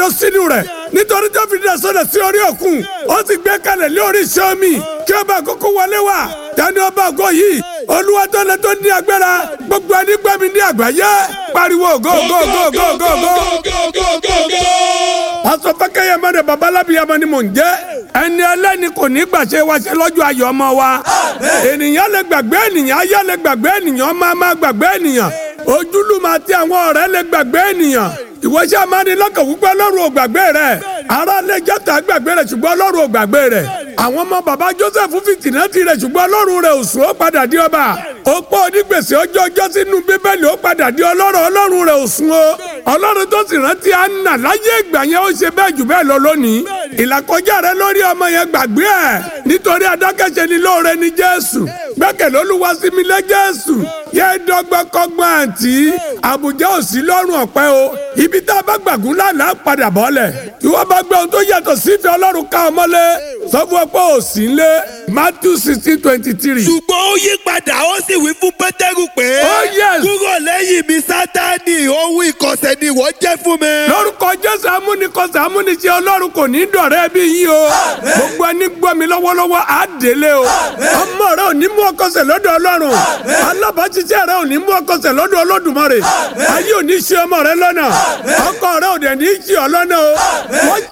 tẹ̀dó sínú rẹ̀ nítorí tó fi dẹ̀ sọ́dọ̀ sí orí òkun ó sì gbé kalẹ̀ lé orí iṣẹ́ omi kí ọba àkókò wọlé wá tani ọba àgọ́ yìí olúwa tó lẹ tó ní agbára gbogbo ẹni gbẹ́mi ní àgbáyé pariwo go go go go go go. pásọ fẹkẹyẹ mẹrẹ babalábíyamọ ni mò ń jẹ ẹni ẹlẹ́ni kò ní gbàṣẹ wa ṣe lọ́jọ́ ayọ̀ ọmọ wa ènìyàn lè gbàgbé ènìyàn ayé lè gbàgbé ènìyàn ọmọ máa gbàgbé ènìyàn ojúlùmọ̀ àti àwọn ọ̀rẹ́ lè gbàgbé ènìyàn ìwọ́sẹ̀ amánilọ́kàn wípé ọlọ́run ò gbàgbé rẹ̀ ará lè jẹ́ta gbàgbé rẹ̀ ṣùgbọ́n ọlọ́run ò gbàgbé rẹ̀ àwọn ọmọ bàbá joseph fìtìnà ti rẹ̀ ṣùgbọ́n ọlọ́run rẹ̀ ò sùn ó padà di ọba ó pọ̀ onígbèsè ọjọ́ ọjọ́ sínú bíbélì ó padà di ọlọ́run ọlọ́run rẹ̀ ò sùn ó ọlọ́run tó sì rántí anna láyé ìgbà yẹn ó ṣe bẹ́ẹ̀ jù bẹ́ẹ̀ lọ lónìí ìlàkọjá rẹ lórí ọmọ yẹn gbàgbé ẹ̀ nítorí adákẹ́ṣe ni lóore ni jésù gbẹ́kẹ̀lé olúwa sí mi lé jésù yẹ dọ́gbọ́n kọ́gbọ́n àǹtí àbújá ò sí lọ́rùn ọ̀pẹ o ibi tá a bá gbàgún lánàá padà bọ́lẹ̀ ìwọ bá gbé ohun tó yàtọ̀ sífẹ́ ọlọ́run ká ọmọlé sọ fún ọ pé ò sí lé matthew sixteen twenty three. ṣùgbọ́n ó yí padà ó sì wí fún pétérù pé. Oh, yes. kúrò lẹ́yìn mi sátani ohun ìkọ̀sẹ̀ ni ìwọ jẹ́ fún mi. lórúkọ jésù amúnikọsẹ̀ amúniṣe ọlọ́run kò ní dọ̀rẹ́ bí yín o gbogbo ẹni gbọ́ mi lọ́wọ́lọ́wọ́ á délé o ọmọ rẹ ò ní mú ọkọsẹ̀ lọ́dọ̀ ọlọ́run alábàáṣiṣẹ́ rẹ ò ní mú ọkọsẹ̀ lọ́dọ̀ olódùmarè ayé ò ní ṣe ọmọ rẹ lọ́nà ọkọ rẹ ò dẹ̀ ní ṣe ọ lọ́nà o wọ́n